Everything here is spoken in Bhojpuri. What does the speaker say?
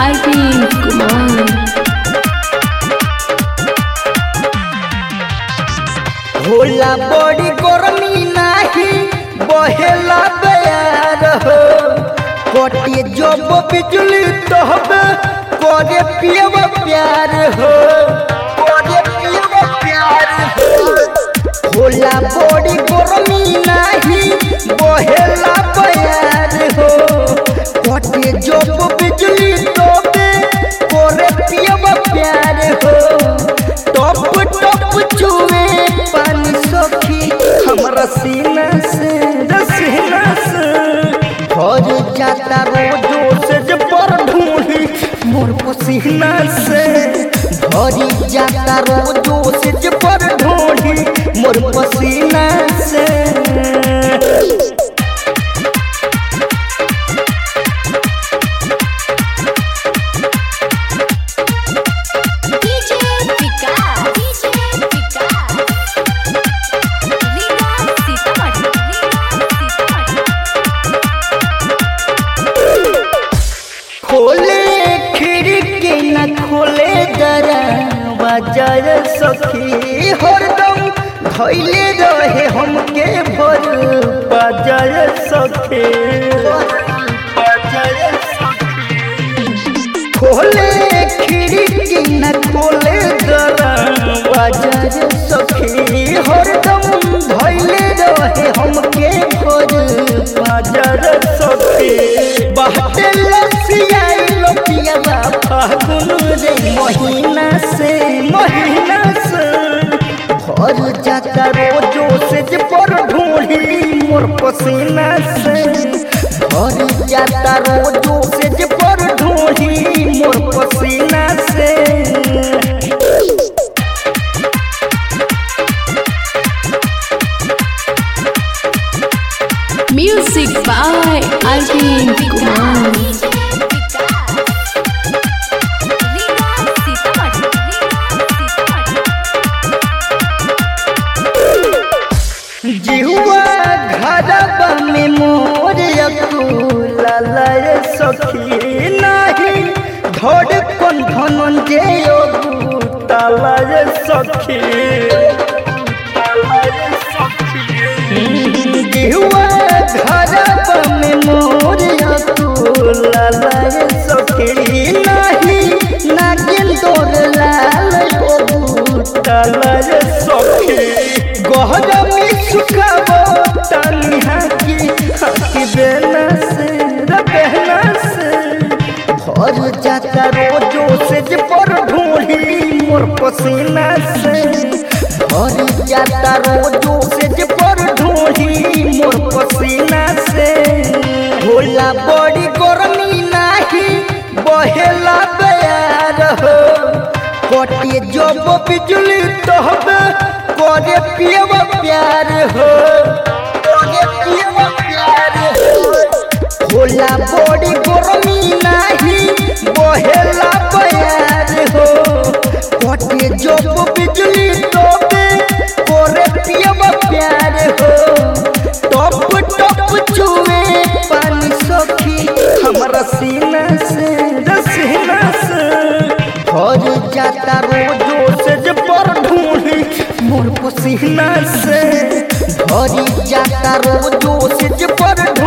Arvind Kumar. होला बड़ी गर्मी नाही बहेला बयार हो कटे जब बिजली तहबे करे पियब प्यार हो करे पियब प्यार हो होला बड़ी गर्मी नाही बहेला बयार हो कटे जब बिजली तहबे करे पियब प्यार हो टप टप छुए पानी सखी हमरा सीना से रसीना से भर जाता रोजो से जे पर ढूंढी मोर पसीना से भरी जाता रोजो से जे पर ढूंढी मोर पसीना से DJ Vikas. DJ Vikas. Viva Sitamarhi. Viva Sitamarhi. खोले खिड़की न खोले दरवाजा सखी हरदम धैले रहे हमके भर बाजार सखी खोले खिड़की न खोले दरवाजा सखी हरदम धैले रहे हमके भर बाजार सखी बहते लसियाई लोपिया फागुन रे महीना से महीना से भर जाता रोजो से जे पर ढूंढी मोर पसीना से भर जाता रोजो से जे पर ढूंढी मोर पसीना से Music by Arvind Kumar. DJ Vikas. Viva Sitamarhi. Viva Sitamarhi. जिहुआ घरबा में मोर अकुला लय सखी नाही धड़ कन धनंजय तालय सखी जिहुआ घरबा में मोर अकुला लय सखी नाही नागिन तोर लाल तालय सखी गहरमी सुखाबो तानी हाकी हाकी बेना से रे बेना से भर जाता रोजो से जे पर ढूंढी मोर पसीना से भर जाता रोजो से जे पर ढूंढी मोर पसीना से होला बड़ी गर्मी नाही बहेला बयार हो कटे जब बिजली तहबे करे पियब प्यार हो करे पियब प्यार हो होला बड़ी गर्मी नाही बहेला बयार हो कटे जब बिजली तहबे करे पियब प्यार हो टप टप छुए पानी सखी हमरा सीना से रसीना से भर जाता रोजो से जे पर ढूंढी मोर पसीना से भरी जाता रोजो से जे पर